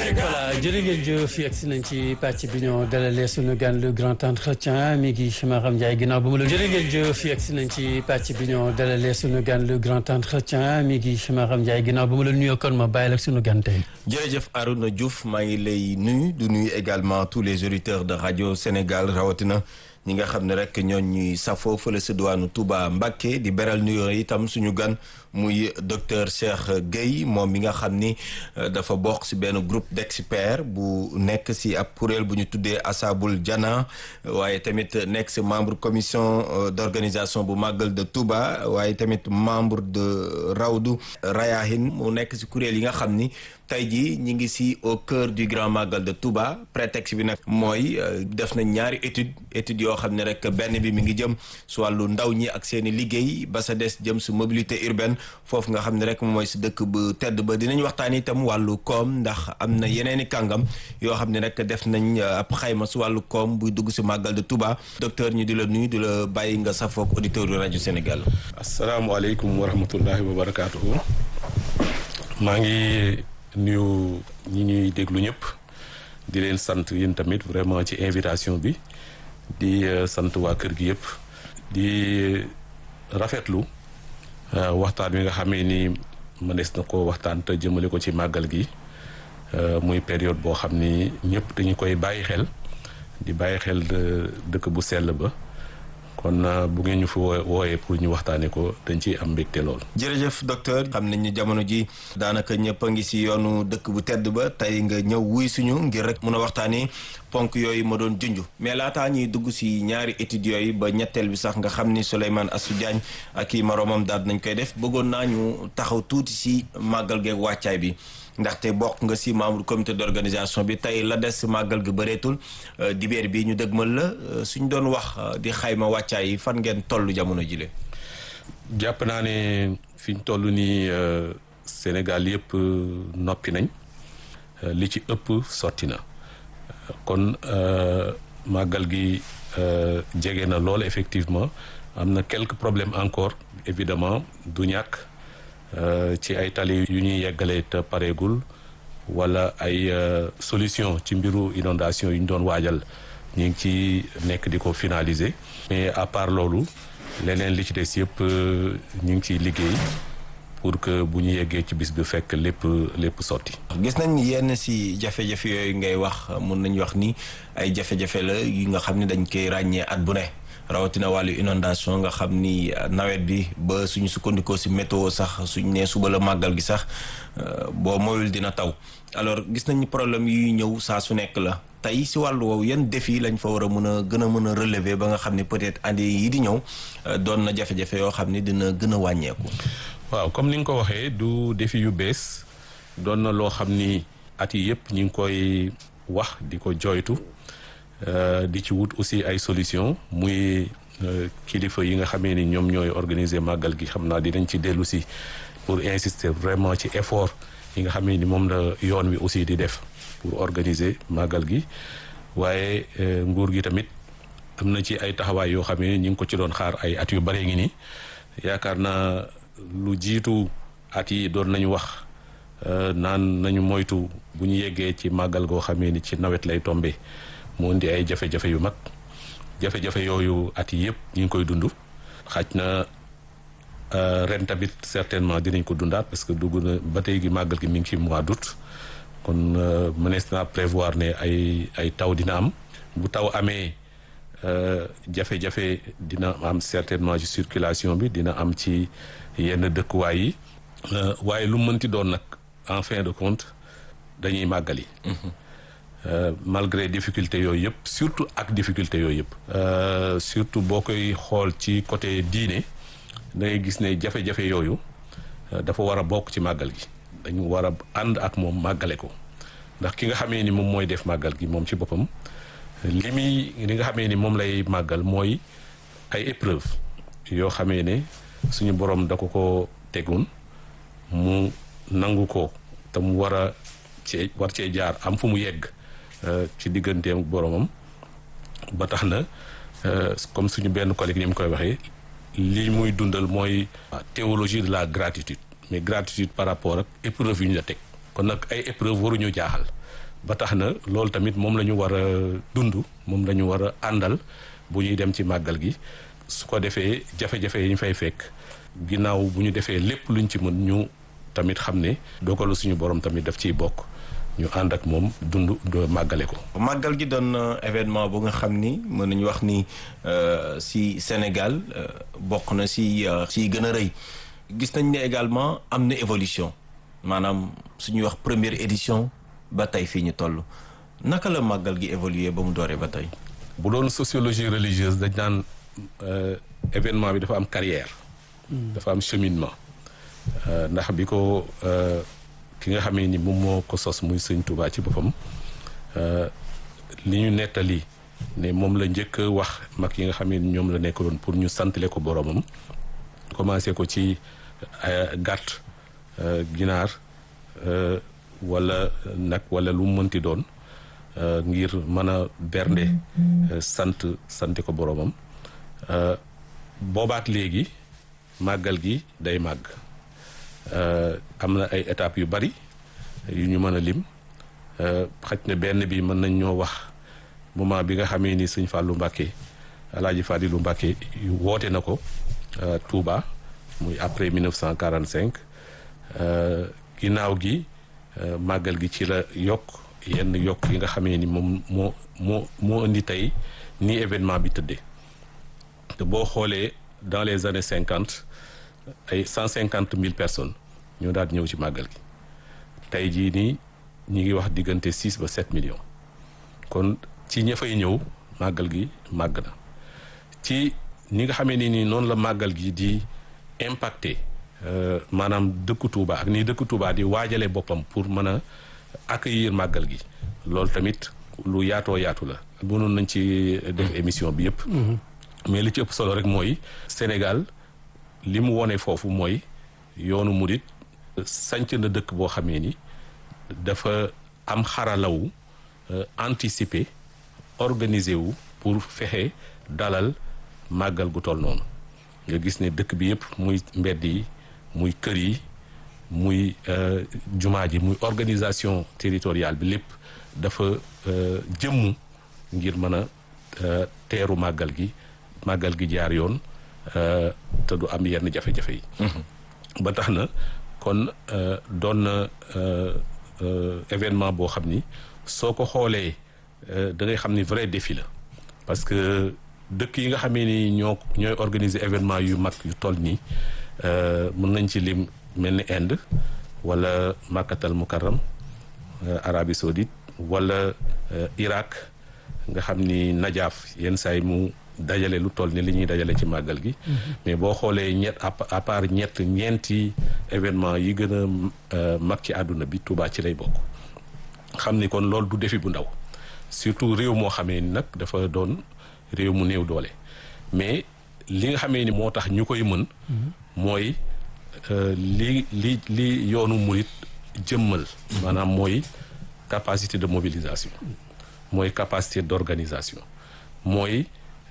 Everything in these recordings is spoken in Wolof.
voilà jërë ngeen jëf yegg si nañ ci pàcc bi ñoo dalalee suñu gan le grand entretien mi ngi Maram Ndiaye ginnaaw bu ma la jërë ngeen jëf yegg si nañ ci pàcc bi ñoo dalalee suñu gan le grand entretien mi ngi Maram Ndiaye ginnaaw bu ma la nuyoo kon ma bàyyi la suñu gan tey. jërëjëf Arouna Diouf maa ngi lay nuyu du nuyu également tous les auditeurs de radio Sénégal rawatina. ñi nga xam ne rek ñoo ñuy safoo fële sa diwaanu Touba Mbacké di beral nuyoo itam suñu gan muy docteur Cheikh Gueye moom mi nga xam ni dafa bokk si benn groupe d'experts bu nekk si ab kuréel bu ñu tuddee Asabul Jana waaye tamit nekk si membre commission d'organisation bu Magal de Touba waaye tamit membre de Rawdu Rayahin mu nekk si kuréel yi nga xam ni tey jii ñi ngi si au cœur du grand Magal de Touba prétexte bi nag mooy def na ñaari étude études yoo xam ne rek benn bi mi ngi jëm su wàllu ndaw ñi ak seen i liggéey ba sa des jëm si mobilité urbaine foofu nga xam ne rek mooy si dëkk bu tedd ba dinañ waxtaan itam wàllu koom ndax am na yeneen i kàngam yoo xam ne rek def nañ ab xayma si wàllu koom buy dugg si Magal de Touba docteur ñu di la nuyu di la bàyyi nga safook auditeur yu rajo Sénégal. asalaamaaleykum wa rahmatullahi wa barakaatuhu maa ngi nuyu ñi ñuy déglu ñëpp di leen sant yéen tamit vraiment ci invitation bi. di sant waa kër gi yëpp di rafetlu waxtaan wi nga xamee ni mënees na ko waxtaan te jëmale ko ci màggal gi muy période boo xam ni ñëpp dañu koy bàyyi xel di bàyyi xel dëkk bu sell ba kon bu ngeen ñu fi wooyee pour ñu waxtaanee ko dañ ciy am mbégte lool. jërëjëf docteur xam nañ ni jamono ji daanaka ñëpp a ngi si yoonu dëkk bu tedd ba tey nga ñëw wuy suñu ngir rek mun a waxtaanee ponk yooyu ma doon junj mais laataa ñuy dugg si ñaari études yooyu ba ñetteel bi sax nga xam ni Souleymane Assou Diagne ak i moroomam daal nañ koy def bëggoon naa ñu taxaw tuuti si màggal geeg wàccaay bi. ndaxte bokk nga si membre comité d'organisation bi tey la des si màggal gi bëreetul dibeer bi ñu dëgmal la suñ doon wax di xayma wàccaay yi fan ngeen toll jamono jile jàpp naa ne fi ñu toll nii Sénégal yëpp noppi nañ li ci ëpp sotti na kon màggal gi jege na lool effectivement am na quelques problèmes encore évidemment du ñàkk ci ay tali yu ñuy yeggalee te pareegul wala ay solution ci mbiru inondation yu ñu doon waajal ñu ngi ci nekk di ko finaliser mais à part loolu leneen li ci des yëpp ñu ngi ciy liggéey pour que bu ñu yeggee ci bis bi fekk lépp lépp sotti. gis nañ yenn si jafe-jafe yooyu ngay wax mun nañu wax ni ay jafe-jafe la yi nga xam ne dañ koy ràññee at bu ne. rawatina wàllu inondation nga xam ni nawet bi ba suñu sukkandikoo si météo sax suñ nee suba la màggal gi sax boo moyul dina taw alors gis nañu problème yuy ñëw saa su nekk la tey si wàllu woowu yan défi lañ fa war a mën a gën a mën a relever ba nga xam ni peut-être année yi di ñëw doon na jafe-jafe yoo xam ni dina gën a wàññeeku. waaw comme ni nga ko waxee du défi yu bees doon na loo xam ni at yi yëpp ñu ngi koy wax di ko jooytu. Uh, di ci wut aussi ay solution muy uh, kilifa yi nga xamee ni ñoom ñooy organiser màggal gi xam naa dinañ ci dellu si pour insister vraiment ci effort yi nga xamee ni moom la yoon wi aussi di def pour organiser màggal gi waaye uh, nguur gi tamit am na ci ay taxawaay yoo xamee ni ñu ngi ko ci doon xaar ay at yu bare ngi nii yaakaar naa lu jiitu at yi doon nañu wax naan nañu moytu bu ñu yeggee ci màggal goo xamee ni ci nawet lay tombé mu indi ay jafe-jafe yu mag jafe-jafe yooyu at yi yëpp ñu ngi koy dund xaj na ren tamit certainement dinañ ko dundaat parce que dugg na ba tey gi màggal gi mi ngi ci mois d'août kon mënees naa prévoir ne ay ay taw dina am bu taw amee jafe-jafe dina am certainement ci circulation bi dina am ci yenn dëkkuwaay yi waaye lu mënti doon nag en fin de compte dañuy màggali Euh, malgré difficulté yooyu yëpp surtout ak difficulté yooyu yëpp euh, surtout boo koy xool ci côté diine da ngay gis ne jafe-jafe yooyu euh, dafa war a bokk ci màggal gi dañu war a ànd ak moom màggale ko ndax ki nga xamee ni moom mooy def màggal gi moom ci boppam li muy li nga xamee ni moom lay màggal mooy ay épreuve yoo xamee ne suñu borom da ko ko tegun mu nangu ko te mu war a cee war cee jaar am fu mu yegg ci digganteem boromam ba tax na comme suñu benn collègue ni mu koy waxee li muy dundal mooy théologie de la gratitude mais gratitude par rapport ak épreuve yu ñu la teg kon nag ay épreuve waruñu jaaxal ba tax na loolu tamit moom la ñu war a dund moom la ñu war a àndal bu ñuy dem ci màggal gi su ko defee jafe-jafe yi ñu fay fekk ginnaaw bu ñu defee lépp luñ ci mën ñu tamit xam ne dogalu suñu borom tamit daf ciy bokk ñu ànd ak moom dund màggale ko. màggal gi doon événement bu nga xam ni mën nañu wax ni si Sénégal bokk na si si gën a rëy gis nañ ne également am na évolution maanaam suñuy wax première édition ba tey fii ñu toll naka la màggal gi évoluer ba mu dooree ba tey. bu doon sociologie religieuse dañ naan événement bi dafa am carrière. dafa am cheminement. ndax bi ko ki nga xamee ni moom moo ko sos muy sëñ Touba ci boppam li ñu nettali ne moom la njëkk a wax mag yi nga xamee ni ñoom la nekkaloon pour ñu santale ko boromam commencé ko ci gàtt ginaar wala nag wala lu mu mënti doon ngir mën a bernde sant sante ko boromam boobaak léegi màggal gi day màgg am na ay étapes yu bari yu ñu mën a lim xaj na benn bi mën nañ ñoo wax moment bi nga xamee ni sëñ Fallou Mbacké Alaaji Fadilu Mbacké woote na ko Touba muy après 1945 ginnaaw gi màggal gi ci la yokk yenn yokk yi nga xamee ni moom moo moo moo indi tey ni événement bi tëddee te boo xoolee dans les années cinquante ay cent cinquante mille personnes ñoo daal ñëw ci màggal gi tey jii nii ñi ngi wax diggante six ba sept millions kon ci ña fay ñëw màggal gi màgg na ci ñi nga xamee ni nii noonu la màggal gi di impacté maanaam dëkku Touba ak ni dëkku Touba di waajale boppam pour mën a accueillir màggal gi loolu tamit lu yaatoo yaatu la mënoon nañ ci def émission bi yëpp mais li ci ëpp solo rek mooy Sénégal li mu wone foofu mooy yoonu murit sanc na dëkk boo xamee ni dafa am xaralawu anticiper organiser wu pour fexe dalal màggal gu toll noonu nga gis ne dëkk bi yëpp muy mbedd yi muy kër yi muy jumaa ji muy organisation territoriale bi lépp dafa jëmmu ngir mën a teeru màggal gi màggal gi jaar yoon te du am yenn jafe-jafe yi ba tax na kon doon na événement boo xam ni soo ko xoolee da ngay xam ni vrai défi la parce que dëkk yi nga xamee ni ñoo ñooy organiser événement yu mag yu toll nii mën nañ ci lim mel ni Inde wala Makkatal Mukarram Arabie Saoudite wala Irak nga xam ni Najaaf yenn saay mu dajale lu toll ni li ñuy dajale ci màggal gi mais boo xoolee ñett à part ñett ñeenti événement yi gën a mag ci àdduna bi Touba ci lay bokk xam ni kon loolu du défi bu ndaw surtout réew moo xamee ni nag dafa doon réew mu néew doole mais li nga xamee ni moo tax ñu koy mën mooy li li li yoonu murit jëmmal maanaam mooy capacité de mobilisation mooy capacité d'organisation mooy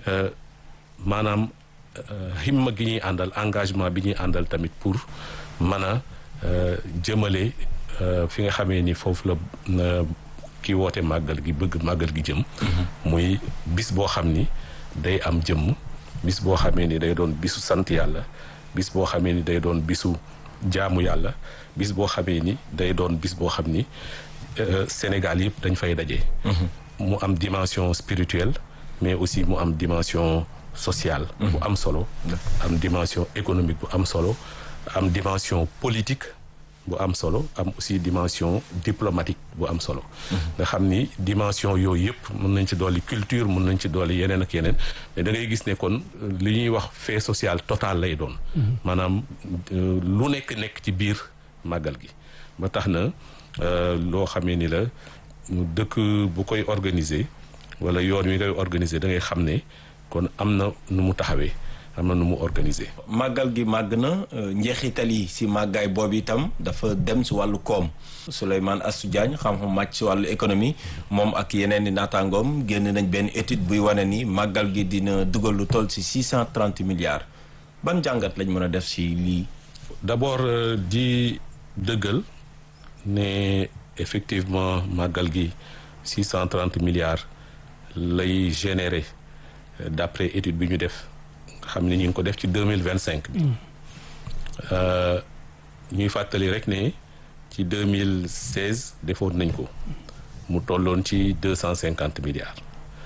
maanaam himma gi ñuy àndal engagement bi ñuy àndal tamit pour mën a jëmale fi nga xamee ni foofu la ki woote màggal gi bëgg màggal gi jëm muy bis boo xam ni day am jëmm bis boo xamee ni day doon bisu sant yàlla bis boo xamee ni day doon bisu jaamu yàlla bis boo xamee ni day doon bis boo xam ni Sénégal yëpp dañ fay daje mu am dimension spirituelle mais aussi mu am dimension sociale bu am solo am dimension économique bu am solo am dimension politique bu am solo am aussi dimension diplomatique bu am solo nga xam ni dimension yooyu yëpp mën nañ ci dolli culture mën nañ ci dolli yeneen ak yeneen mais da ngay gis ne kon li ñuy wax fait social total lay doon maanaam lu nekk nekk ci biir màggal gi ba tax na loo xamee ni la dëkk bu koy organiser wala yoon wi ngay organiser da ngay xam ne kon am na nu mu taxawee am na nu mu organiser. màggal gi màgg na njeexital yi si màggaay boobu itam dafa dem si wàllu koom Souleymane Astou Diagne xam-xam màcc si wàllu économie moom ak yeneen i naataangoom génn nañ benn étude buy wane ni màggal gi dina dugal lu toll si six cent trente milliards ban jàngat lañ mën a def si lii. d'abord di dëggal ne effectivement màggal gi six cent trente milliards lay générer d'après étude bi ñu def xam ne ñu ngi ko def ci deux mille vingt cinq bi ñuy fàttali rek ne ci deux mille seize defoon nañ ko mu tolloon ci deux cent cinquante milliards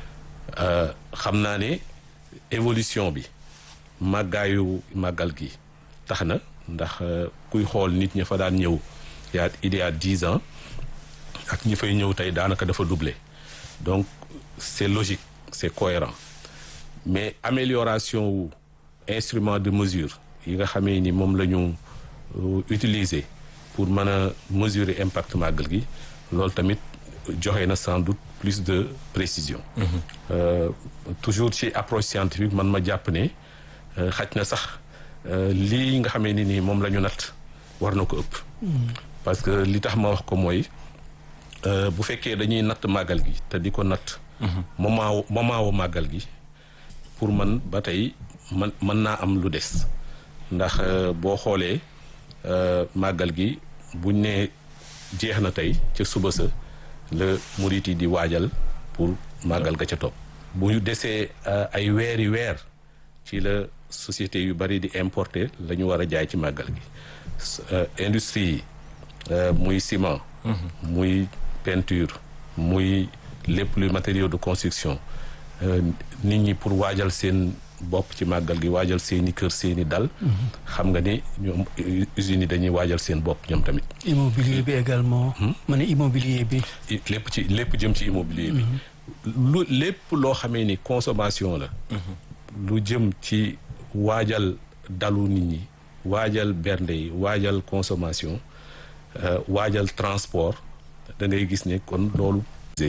xam naa ne évolution bi màggaayu màggal gi tax na ndax kuy xool nit ña fa daan ñëw yaa il y a dix ans ak ñi fay ñëw tey daanaka dafa doublé donc c'est logique c'est cohérent mais amélioration wu instrument de mesure yi nga xamee ni moom la ñu utiliser pour mën a mesurer impact màggal gi loolu tamit joxe na sans doute plus de précision euh, toujours ci approche scientifique man ma jàpp ne xaj na sax lii nga xamee ni nii moom la ñu natt war na ko ëpp parce que li tax ma wax ko mooy bu fekkee dañuy natt màggal gi te di ko natt moment moment wu màggal gi pour man ba tey man mën naa am lu des ndax boo xoolee màggal gi buñ ne jeex na tey ca suba sa la murit yi di waajal pour màggal ga ca topp bu ñu desee ay weeri weer ci la société yu bari di importer la ñu war a jaay ci màggal gi industrie yi muy ciment muy peinture muy lépp luy matériaux de construction nit ñi pour waajal seen bopp ci màggal gi waajal seeni kër seeni dal xam nga ni ñoom usines yi dañuy waajal seen bopp ñoom tamit immobilier bi également ma ne immobilier bi lépp ci lépp jëm ci immobilier bi lu lépp loo xamee ni consommation la lu jëm ci waajal dalu nit ñi waajal bernde yi waajal consommation waajal transport da ngay gis ne kon loolu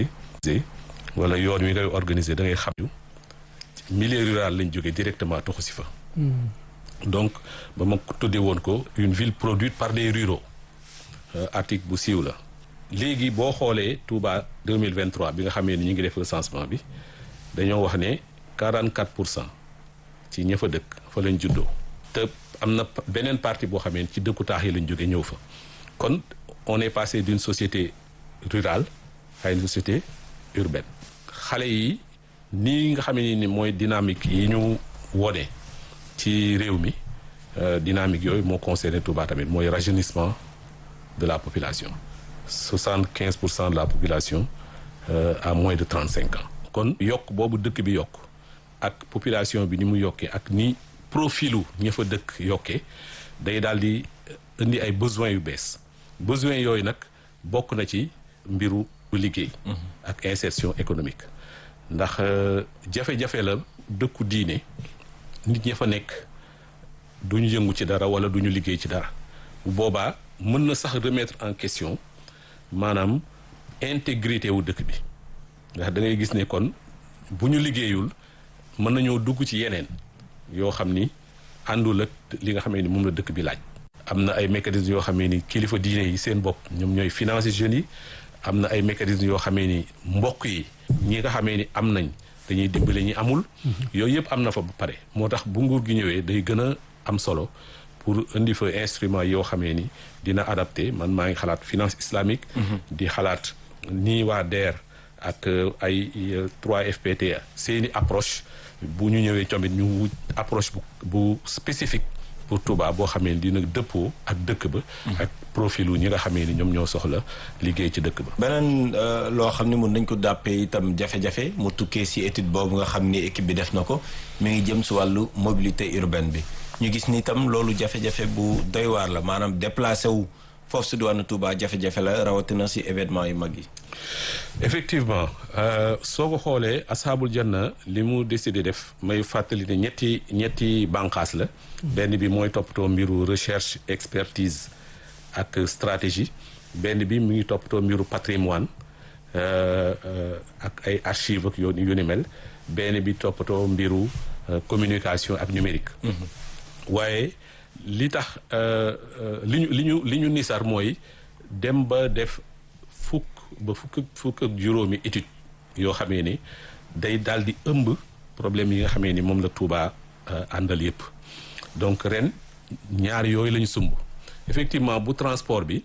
wala yoon wi ngay organiser da ngay xam yu milieu rural lañ jógee directement toxu si fa donc ba ma tuddee woon ko une ville produite par des ruraux article bu siiw la léegi boo xoolee Touba 2023 bi nga xamee ni ñu ngi def recensement bi dañoo wax ne 44 pour cent ci ña fa dëkk fa lañ juddoo te am na beneen partie boo xamee ci dëkku taax yi lañ jógee ñëw fa kon on est passé d'une société rurale à une société urbaine xale yi nii nga xamee ni mooy dynamique yi ñu wone ci réew mi dynamique yooyu moo concerné Touba tamit mooy rajeunissement de la population soixante quinze pour cent de la population à moins de trente cinq ans kon yokk boobu dëkk bi yokk ak population bi ni mu yokkee ak ni profilu ña fa dëkk yokkee day daal di indi ay besoins yu bees besoins yooyu nag bokk na ci mbiru liggéey ak insertion économique ndax jafe-jafe la dëkku diine nit ña fa nekk duñu yëngu ci dara wala duñu liggéey ci dara bu boobaa mën na sax remettre en question maanaam intégrité wu dëkk bi ndax da ngay gis ne kon bu ñu liggéeyul mën nañoo dugg ci yeneen yoo xam ni àndul ak li nga xamee ni moom la dëkk bi laaj. am na ay mécanismes yoo xamee ni kilifa diine yi seen bopp ñoom ñooy financer jeunes yi am na ay mécanismes yoo xamee ni mbokk yi ñi nga xamee ni am nañ dañuy dimbale ñi amul. yooyu yëpp am na fa ba pare moo tax bu nguur gi ñëwee day gën a am solo. pour indi fa instrument yoo xamee ni dina adapté man maa ngi xalaat finance islamique di xalaat nii waa DER ak ay 3FPT seeni approche bu ñu ñëwee tamit ñu wut approche bu bu spécifique pour Touba boo xamee ni dina dëppoo ak dëkk ba ak profilu ñi nga xamee ni ñoom ñoo soxla liggéey ci dëkk ba beneen loo xam ne mun nañ ko dàppee itam jafe-jafe mu tukkee si étude boobu nga xam ni équipe bi def na ko mi ngi jëm si wàllu mobilité urbaine bi ñu gis ni itam loolu jafe-jafe bu doy waar la maanaam déplacé wu foofu si diwaanu Touba jafe-jafe la rawatina si événement yu mag yi. effectivement soo ko xoolee asaabul janna li mu décidé def may fàttali ne ñetti ñetti bànqaas la. benn bi mooy toppatoo mbiru recherche expertise ak stratégie benn bi mu ngi toppatoo mbiru patrimoine ak ay archives ak yoon yu ni mel benn bi toppatoo mbiru communication ak numérique. waaye li tax li ñu li ñu li ñu nisar mooy dem ba def fukk ba fukk fukk ak juróomi étude yoo xamee ni day daal di ëmb problème yi nga xamee ni moom la Touba àndal yépp donc ren ñaar yooyu la ñu sumb effectivement bu transport bi